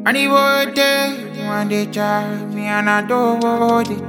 And the whole day, one day try me and I do what it.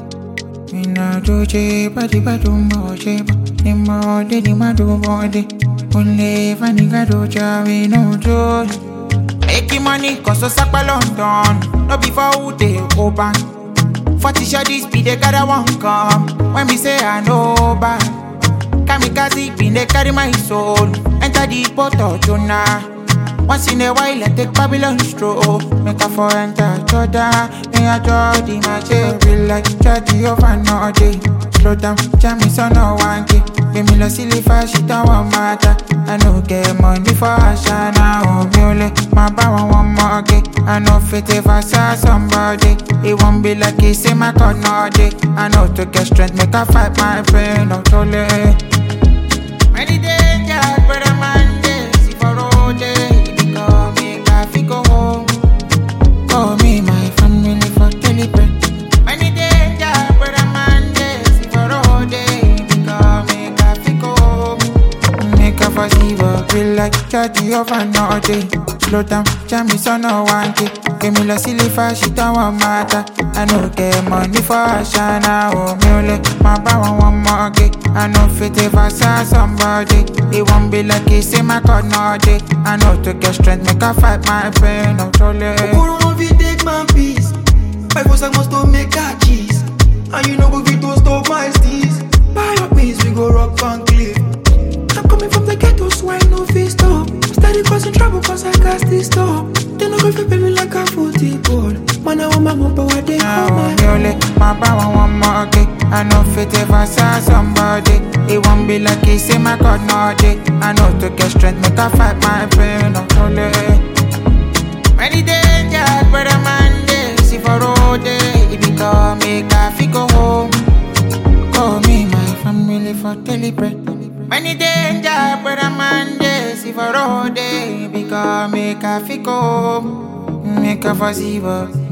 Me na do je, body body mo je, ni mo de ni ma do body. Only if I nigga do ja, we no do. Making money cause so sack London, no before who they go back. Forty shawties be the gather one come. When me say I know bad, kamikaze be they carry my soul. Enter the portal tonight. Once in a while, I take Babylon stroll. Make a for enter Jordan. Me a Jordy, my cherry like Jordy of another day. Slow down, jam me so no one day. Give me the silly fast, shit don't want matter. I no get money for Ashana. Oh, mule, my bow one more day. I know fit if I saw somebody. It won't be like it, say my God, no day. I know to get strength, make a fight my pain, no too late. Many dangers, but I'm on this. If I roll day, it become me, coffee go home. Call me my family for telegram. Many dangers, but I'm on this. If I roll day, it become me, coffee go home. Make a fuss, evil, feel like charge of another day. Slow down, jam me so no one day. Give me the silly fast, shit don't want matter. I no get money for Ashana, oh mule. My bow one more day. I know fit if I saw somebody. It won't be like it, say my God, no day. I know to get strength, make a fight my pain, no too late. Okoro no fit take my peace. My force I must to make that cheese. And you know go fit to stop my steez. Buy your peace, we go rock and cliff. I'm coming from the ghetto, so I no fit stop. Steady causing trouble, cause I got this stop. They no go fit pay me like a football. Man, I want my mom, but what they call Oh, my mule, my bow one more day. I know fit if I saw somebody. It won't be like it, say my God, no day. I know to get strength, make a fight my pain, no too late. Many dangers, but I'm on this. If I roll day, it become me coffee go home. Call me my family for telegram. Many dangers, but I'm on this. If I roll day, it become me coffee go home. Make a fussy, but